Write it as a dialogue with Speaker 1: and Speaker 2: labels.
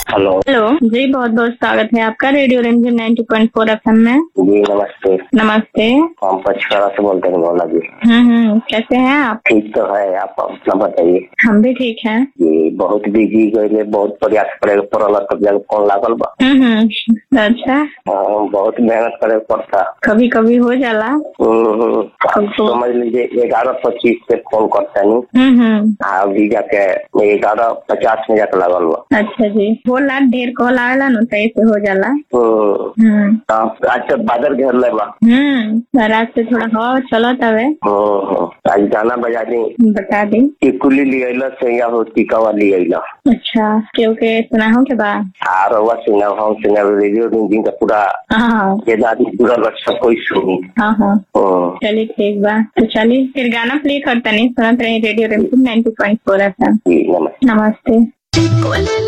Speaker 1: hello
Speaker 2: hello जी बहुत बहुत स्वागत है आपका radio ranger 90.4 point four F में
Speaker 1: जी नमस्ते
Speaker 2: नमस्ते
Speaker 1: हम पचकड़ा से बोलते हैं मौला जी
Speaker 2: हम्म हम्म कैसे हैं आप
Speaker 1: ठीक तो है आप अपना बताइए
Speaker 2: हम भी ठीक हैं
Speaker 1: जी बहुत बिजी गए बहुत प्रयास करे के पड़ल तब जाके फोन लागल बा
Speaker 2: हम्म हम्म अच्छा
Speaker 1: हाँ, बहुत मेहनत करे के पड़ता
Speaker 2: कभी कभी हो जाला
Speaker 1: हम्म, आप समझ लीजिए ग्यारह पच्चीस से फोन करता नहीं
Speaker 2: हम्म हम्म
Speaker 1: अभी जाके ग्यारह पचास में जाके लागल बा
Speaker 2: अच्छा जी होला ढेर कॉल आवेला नु तो ऐसे हो जाला
Speaker 1: हम्म,
Speaker 2: हम्म
Speaker 1: हाँ, आज तक बादल घेर ले बा
Speaker 2: हम्म रात से थोड़ा हवा चलो तवे
Speaker 1: हम्म, आज गाना बजा दी
Speaker 2: बता दी
Speaker 1: टिकुली लिया से या हो टिकावा लिया
Speaker 2: अच्छा क्योंकि सुना हो के बाद
Speaker 1: आ रहा सिंगा हम सिंगा रेडियो रिंजिंग का पूरा
Speaker 2: हाँ
Speaker 1: ये दादी पूरा बच सब कोई सुनी
Speaker 2: हाँ हाँ
Speaker 1: हम्म,
Speaker 2: चलिए ठीक बा तो चलिए फिर गाना प्ले करता नहीं सुनत रही रेडियो रेमपुर 90.4 एफएम
Speaker 1: जी नमस्ते
Speaker 2: नमस्ते
Speaker 3: Con